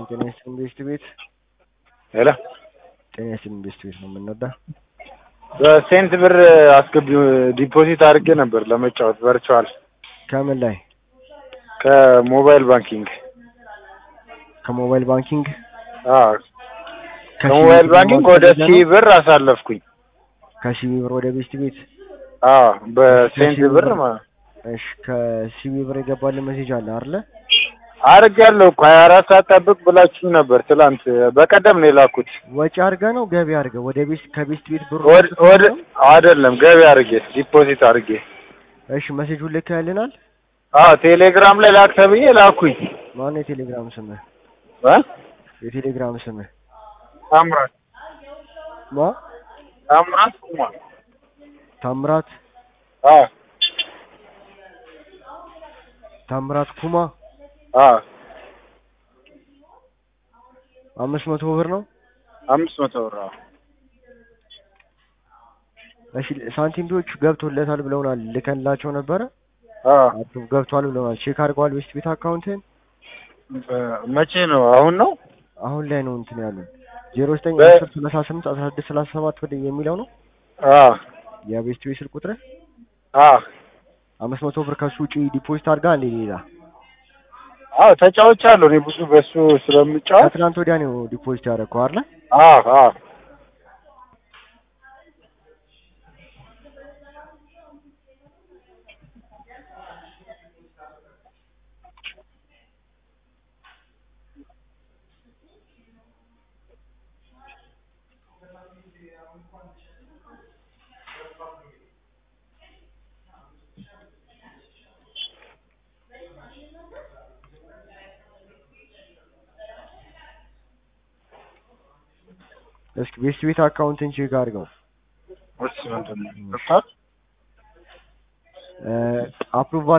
ጤና ይስጥልኝ ቤስት ቤት ሄሎ ጤና ይስጥልኝ ቤስት ቤት ነው የምንወዳ በሴንት ብር አስገቢ ዲፖዚት አድርጌ ነበር ለመጫወት ቨርቹዋል ከምን ላይ ከሞባይል ባንኪንግ ከሞባይል ባንኪንግ አዎ ከሞባይል ባንኪንግ ወደ ሲ ብር አሳለፍኩኝ ከሲቢ ብር ወደ ቤስት ቤት አዎ በሴንት ብር ማለት እሺ ከሲቢ ብር የገባልን ሜሴጅ አለ አይደለ አድርጌያለሁ እኮ ሀያ አራት ሰዓት ጠብቅ ብላችሁኝ ነበር ትላንት በቀደም ነው የላኩት ወጪ አድርገ ነው ገቢ አድርገ ወደ ቤስት ከቤስት ቤት ብር ወደ- ወደ አይደለም ገቢ አድርጌ ዲፖዚት አድርጌ እሺ ሜሴጁን ልክ ያልናል አዎ ቴሌግራም ላይ ላክ ተብዬ ላኩኝ ማነው የቴሌግራም ስምህ እ የቴሌግራም ስምህ ታምራት ማ ታምራት ኩማ ታምራት አዎ ታምራት ኩማ አዎ አምስት መቶ ብር ነው አምስት መቶ ብር አዎ እሺ ሳንቲምቢዎች ገብቶለታል ብለውናል ልከንላቸው ነበረ አዎ አፕሩቭ ገብቷል ብለውናል ቼክ አድርገዋል ቤስት ቤት አካውንትን መቼ ነው አሁን ነው አሁን ላይ ነው እንትን ያሉን ዜሮ ዘጠኝ በ- አስር ሰላሳ ስምንት አስራ ስድስት ሰላሳ ሰባት ወደ የሚለው ነው አዎ የቤስት ቤት ስልክ ቁጥር አዎ አምስት መቶ ብር ከሱ ውጪ ዲፖዚት አድርጋ እንዴ ሌላ አዎ ተጫውቻለሁ እኔ ብዙ በሱ ስለምጫወት ከትናንት ወዲያ ነው ዲፖዚት ያደረግከው አይደለ አዎ አዎ እስኪ ቤስት ቤት አካውንትን ቼክ አድርገው እሱ ምንድን ነው አፕሩቭ